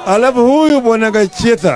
Alafu huyu bwana Gachetha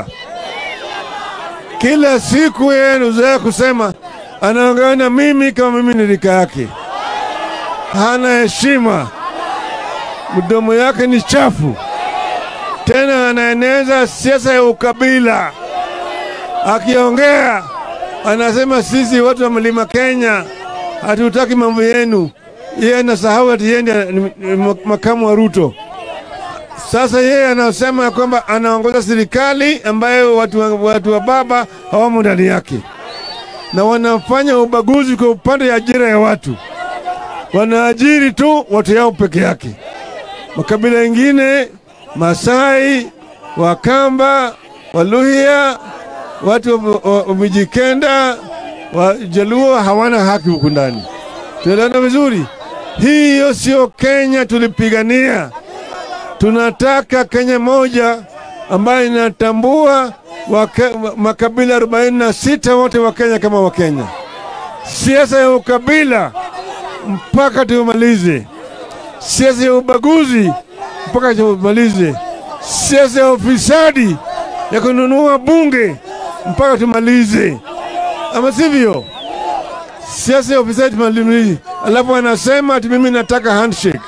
kila siku yeye anazoea kusema anaongea na mimi kama mimi ni rika yake, hana heshima, mdomo yake ni chafu, tena anaeneza siasa ya ukabila. Akiongea anasema sisi watu wa mlima Kenya hatutaki mambo yenu. Yeye anasahau ati yeye ndiye ni- ni makamu wa Ruto. Sasa yeye anasema ya kwamba anaongoza serikali ambayo watu wa, watu wa baba hawamo ndani yake, na wanafanya ubaguzi kwa upande ya ajira ya watu, wanaajiri tu watu yao peke yake. Makabila mengine Masai, Wakamba, Waluhya, watu wa- wa wa Mijikenda, Wajaluo hawana haki huku ndani. Tunaelewana vizuri? Hiyo sio Kenya tulipigania. Tunataka Kenya moja ambayo inatambua wake, makabila 46 wote wa Kenya kama Wakenya. Siasa ya ukabila mpaka tumalize. Siasa ya ubaguzi mpaka tumalize. Siasa ya ufisadi ya kununua bunge mpaka tumalize, ama sivyo? Siasa ya ufisadi tumalize. Alafu anasema ati mimi nataka handshake.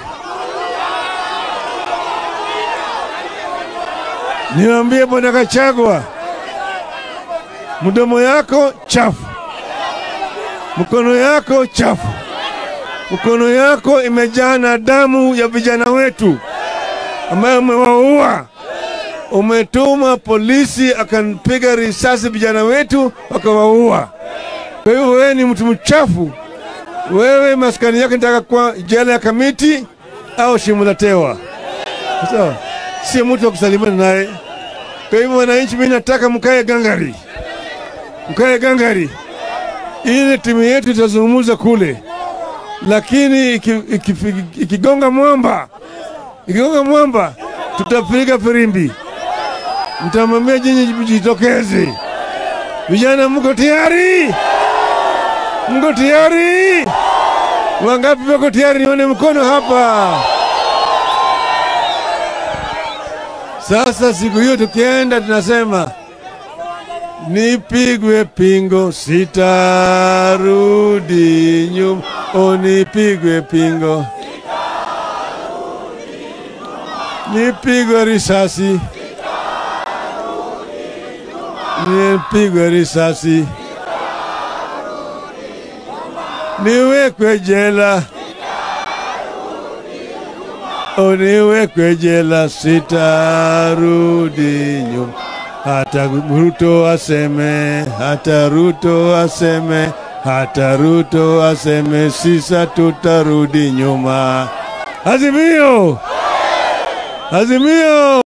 Niwaambie bwana Kachagwa, mdomo yako chafu, mkono yako chafu, mkono yako imejaa na damu ya vijana wetu ambayo umewaua. Umetuma polisi akampiga risasi vijana wetu wakawaua. Kwa hivyo wewe ni mtu mchafu. Wewe maskani yako nitaka kwa jela ya Kamiti au shimo la tewa, sawa? Sio mtu wa kusalimiana naye. Kwa hivyo wananchi, mimi nataka mkae gangari, mkae gangari, ili timu yetu itazungumza kule, lakini iki- iki- ikigonga mwamba, ikigonga mwamba, tutapiga firimbi, mtamwambia jinyi jitokeze. Vijana, mko tayari? Mko tayari? Wangapi wako tayari? Nione mkono hapa. Sasa siku hiyo tukienda, tunasema nipigwe pingo, sitarudi nyuma. O, nipigwe pingo, nipigwe risasi, nipigwe risasi, niwekwe jela uniwekwe jela, sitarudi nyuma. Hata Ruto aseme, hata Ruto aseme, hata Ruto aseme, sisa tutarudi nyuma. Azimio, azimio.